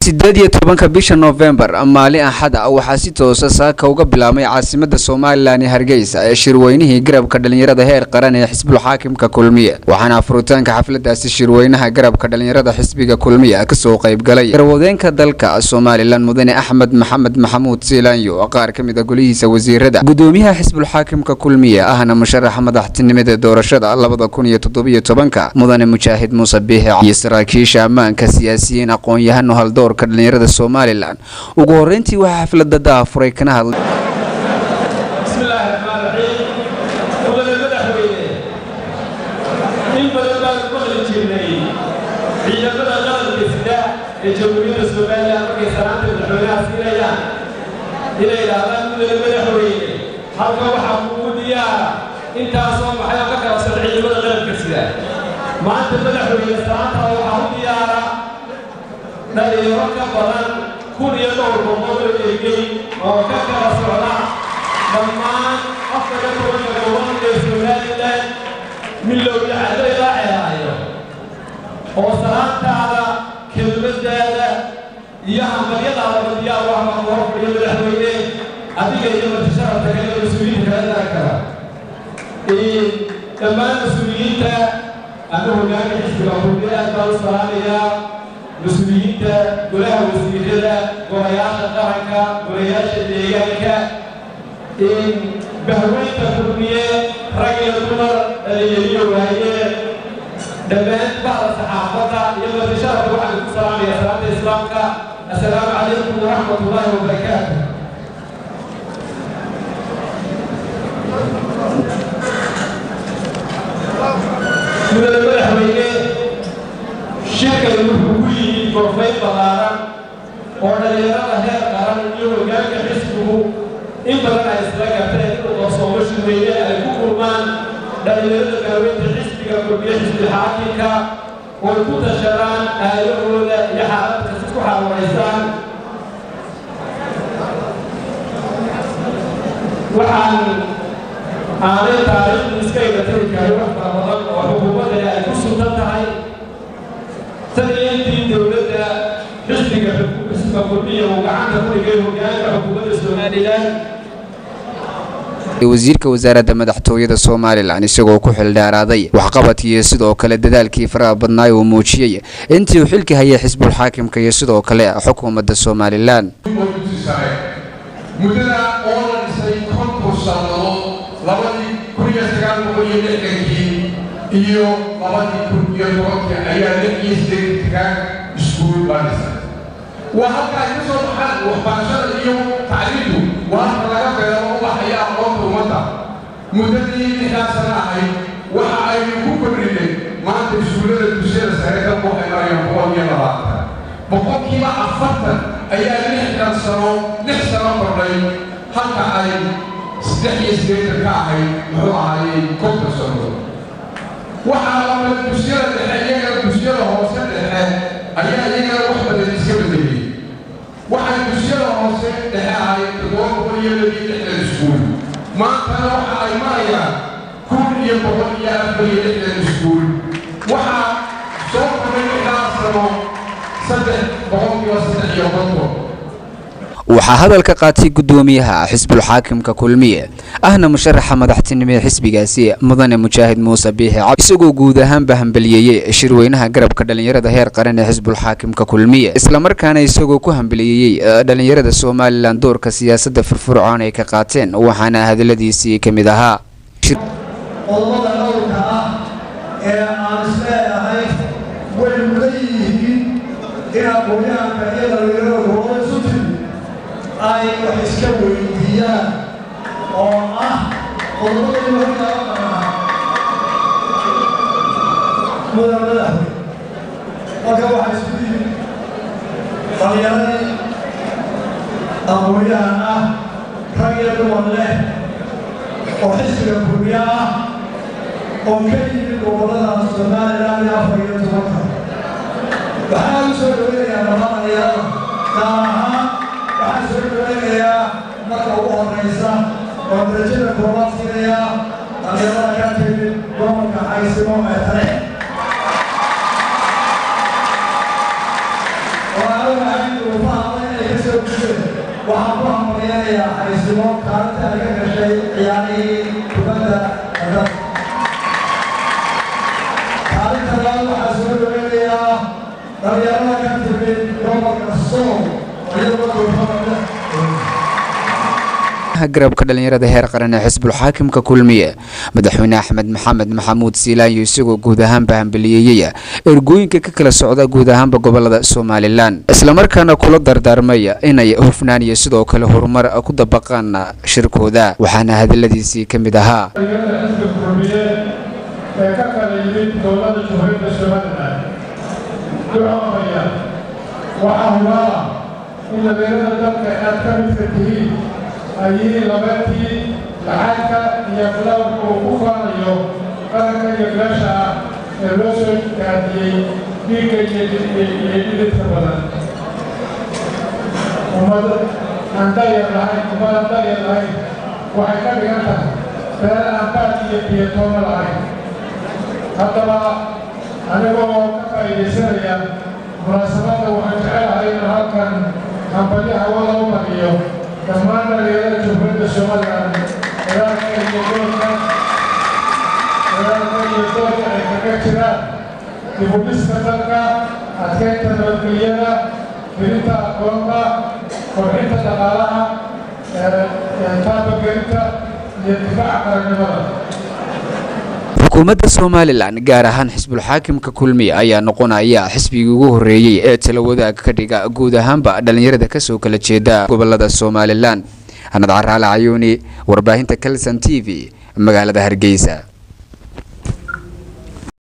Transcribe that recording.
sideed iyo tobanka bisha noofembar maalin axad ah waxaa si toosa saaka uga bilaabmay caasimada somalilan ee hargeysa ee shirweynihii garabka dhalinyarada heer qaran ee xisbul xaakimka kulmiye waxaana furitaanka xafladaasi shirweynaha garabka dhalinyarada xisbiga kulmiye kasoo qaybgalay garwadeenka dalka somalilan mudane axmed maxamed maxamuud siilaanyo qaar ka mid a golihiisa wasiirada gudoomiyaha xisbul xaakimka kulmiye ahna musharaxa madaxtinimada doorashada labada kun iyo toddobiyo tobanka mudane mujaahid muuse biixi iyo saraakiisha ammaanka siyaasiyiin aqoon-yahano haldoorka dhalinyarada somalilan ugu horeyntii waxaa xaflada daafuray kana hadlay bismillaahi raxmaan raxiim mudane madaxweyne in badan baanu maqli jirnay ciidamada qaranka sida ee jamhuuriyadda somalilan markay salaanta madaxweynaha siinayaan inay idhaahdaan mudane madaxweyne halka waxaa kuugu diyaara intaasoo maxay oo ka qabsan ciidamada qaranka sida maanta madaxweyne salaantaa waxaa u diyaara dhalinyaro ka badan kun iyo dhowr boqol oo ergey oo ka kala socda dhammaan afar iyo tobanka gobol ee somalilan milowda caddo ilaa ceelaayo oo salaantaada kelmadaada iyo hambalyadaadaba diyaar u ahma hor fadhiyo madaxweyne adiga iyo martisharafta kale ee mas-uuliyiinta kala dara kara dhammaan mas-uuliyiinta ama hogaanka xisbiga kulmiye aad baan u salaamayaa mas-uuliyiinta golaha wasiirada golayaasha qaranka golayaasha deegaanka bahweynta kulmiye rag iyo dumar dhalinyariyo waaye dhammaan bahda saxaafadda iyo martisharafka waxaan ku salaamaya salaanta islaamka assalaamu calaykum waraxmat ullaahi wabarakaatu mudane madaxweyne shirkani wuxuu ku yimid gorfayn ballaaran oo dhalinyarada heer qaran iyo hogaanka xisbigu in badan ay isla garteen inuu qarsoomo shirweyne ay ku kulmaan dhalinyarada gaaweynta xisbiga kulmiye xisbi xaakimka oo ku tashadaan aayahooda iyo xaalad kasta ku xaalwaraysaan waxaan aanay taariikhdu iska igatari karin wax fara badan oo xukuumaddani ay ku suntan tahay tan iyo intii dowladda xisbiga xisbiga kulmiya uu gacanta ku dhigay hogaanka xukuumadda somalilan wasiirka wasaaradda madaxtooyada somalilan isagoo ku xildheeraaday waxqabadkiiyo sidoo kale dadaalkii faraha badnaay uu muujiyey intii uu xilka hayay xisbul xaakimka iyo sidoo kale xukuumadda somalilan muddada oo la dhisay konton sannadood labadii kun iyo sagaal boqol iyo lixdankii iyo labadii kun iyo tobankii ayaa lix iyo siddeetankaa iskuul baa dhisay waa halka ay ka soo baxaan waxbarashada iyo tacliintu waa halka laga beero u baxaya aqoonta ummadda muddadii lixdaa sana ahayd waxa aynu ku kordhinay maanta iskuullada dusyada sare ka waxay marayaan boqol iyo labaatan boqolkiiba afartan ayaa lixdan sano lix sano kordhay halka ay saddex iyo siddeetan ka ahayd muxuu ahaayey konton sano waxaa lamid dusyada dhexe iyagana dusyada hoose dhexe ayaa iyagana wax badan iska bedelay waxay dusyada hoose dhexe ahayd toddoba boqol iyo labiyo lixdan iskuul maantana waxa ay marayaan kun iyo boqol iyo afar iyo lixdan iskuul waxaa soo koray lixdaa sano saddex boqolkiiba saddex iyo konton waxaa hadalka qaatay gudoomiyaha xisbul xaakimka kulmiye ahna musharaxa madaxtinimo ee xisbigaasi mudane mujaahid muuse biixi cab isagoo guud ahaanba hambaliyeeyey shirweynaha garabka dhalinyarada heer qaran ee xisbul xaakimka kulmiye islamarkaana isagoo ku hambaliyeeyey dhalinyarada somalilan doorka siyaasadda firfircoon ay ka qaateen waxaana hadaladiisii ka mid ahaa qodobada dhowrka ah ee aan isleeyahay way mudan yihiin in aqoonyahanka iyo dhalinyarada hooda isu timi ay wax iska weydiiyaan oo ah qodobadii hortaa qanaa mudan madaxweyne marka waxaa isku yimid dhalinyaradii aqoonyahan ah rag iyo dumar leh oo xisbiga kulmiye ah oo ka yimid gobollada somalilan iyo afar iyo tobanka waxaa u soo dhoweynayaa dhammaan dhalinyarada gaar ahaan waxaan soo dhoweynayaa marka ugu horraysa oo darajada koobaad siinayaa dhalinyarada ka timid gobolka xaysimo ee tale oo aan u ahayn waxaan ku hambaliyanayaa haysimo kaalinta ay ka gashay ciyaarihii kubadda cagta kaalinta labaad waxaa soo dhaweynayaa dhalinyarada ka timid gobolka sool iyagoo gobolka garabka dhalinyarada heer qaran ee xisbul xaakimka kulmiye madaxweyne axmed maxamed maxamuud siilaanyo isagoo guud ahaanba hambaliyeeyey ergooyinka ka kala socda guud ahaanba gobolada somalilan islamarkaana kula dardaarmaya inay hufnaan iyo sidoo kale horumar ku dabaqaan shirkooda waxaana hadaladiisii ka mid ahaa dhalinyarada xisbiga kulmiye ee ka kala yimid dowladda jumhuuriyadda somalilan ducoomaya waxaa hubaala in dhalinyarada dalka aad ka midka tihiin ay yihiin labeetii lacagka iyo bilowka uu ku faanayo qaranka iyo beesha ah ee loo soo gaadiyey dhiigga iyo dhididka badan ummad aan dayar lahayn ummad aan dayar lahayn waxay ka dhigan tahay beer aan baad iyo biyatooma lahayn haddaba anigoo ka faa'iidaysanaya munaasabadda waxaan jecelahay in halkan hambalyo hawada u mariyo dhammaan dhalinyarada jumhuuriyadda somalilan dagaalka iyo doorka dagaalka iyo doorka ay kaga jiraan dibudhiska dalka adkeynta nabadgelyada gelinta aqoonta kobcinta dhaqaalaha taabagelinta iyo difaaca qarannimada xukuumadda somalilan gaar ahaan xisbul xaakimka kulmiye ayaa noqonaya xisbigii ugu horreeyey ee tala wadaag ka dhiga guud ahaanba dhalinyarada kasoo kala jeeda gobolada somalilan anad caraale cayuuni warbaahinta kalson t v magaalada hargeysa